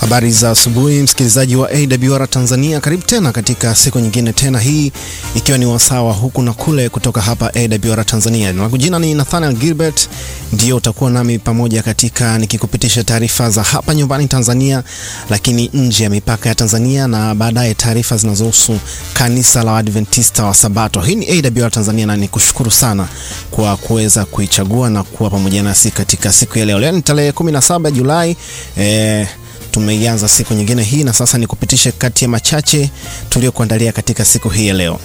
Habari za asubuhi, msikilizaji wa AWR Tanzania, karibu tena katika siku nyingine tena, hii ikiwa ni wasawa huku na kule kutoka hapa AWR Tanzania. Na jina ni Nathaniel Gilbert, ndio utakuwa nami pamoja katika nikikupitisha taarifa za hapa nyumbani Tanzania, lakini nje ya mipaka ya Tanzania, na baadaye taarifa zinazohusu kanisa la Adventista wa Sabato. Hii ni AWR Tanzania na nikushukuru sana kwa kuweza kuichagua na kuwa pamoja nasi katika siku ya leo. Leo ni tarehe 17 Julai eh, tumeianza siku nyingine hii na sasa nikupitishe kati ya machache tuliyokuandalia katika siku hii ya leo.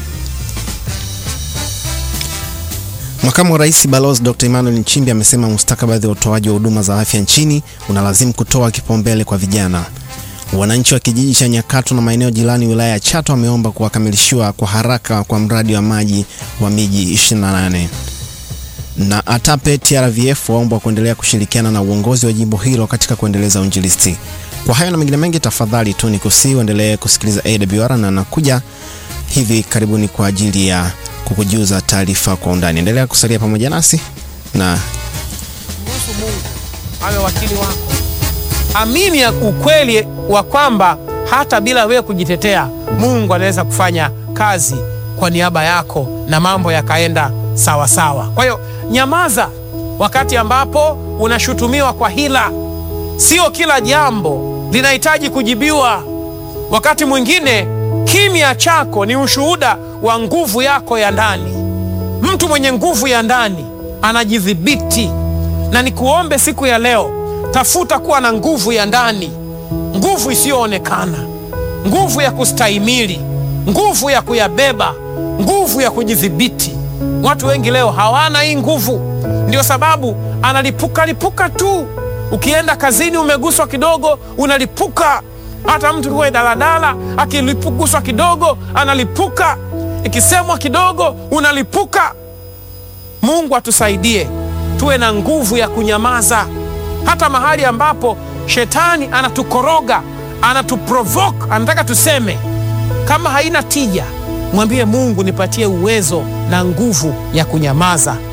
Makamu wa Rais Balozi Dr. Emmanuel Nchimbi amesema mustakabali wa utoaji wa huduma za afya nchini unalazimu kutoa kipaumbele kwa vijana. Wananchi wa kijiji cha Nyakato na maeneo jirani wilaya ya Chato wameomba kuwakamilishiwa kwa haraka kwa mradi wa maji wa miji 28 na ATAPE TRVF waomba kuendelea kushirikiana na uongozi wa jimbo hilo katika kuendeleza uinjilisti. Kwa hayo na mengine mengi, tafadhali tu nikusihi uendelee kusikiliza AWR na nakuja hivi karibuni kwa ajili ya kukujuza taarifa kwa undani. Endelea kusalia pamoja nasi na Mruhusu Mungu awe wakili wako. Amini ya ukweli wa kwamba hata bila wewe kujitetea, Mungu anaweza kufanya kazi kwa niaba yako na mambo yakaenda sawa sawa. Kwa hiyo nyamaza wakati ambapo unashutumiwa kwa hila. Sio kila jambo linahitaji kujibiwa. Wakati mwingine kimya chako ni ushuhuda wa nguvu yako ya ndani. Mtu mwenye nguvu ya ndani anajidhibiti, na nikuombe siku ya leo, tafuta kuwa na nguvu ya ndani, nguvu isiyoonekana, nguvu ya kustahimili, nguvu ya kuyabeba, nguvu ya kujidhibiti. Watu wengi leo hawana hii nguvu, ndio sababu analipuka lipuka tu. Ukienda kazini umeguswa kidogo, unalipuka. Hata mtu kuwe daladala akilipuguswa kidogo analipuka, ikisemwa kidogo unalipuka. Mungu atusaidie tuwe na nguvu ya kunyamaza, hata mahali ambapo shetani anatukoroga, anatuprovoke, anataka tuseme. Kama haina tija, mwambie Mungu, nipatie uwezo na nguvu ya kunyamaza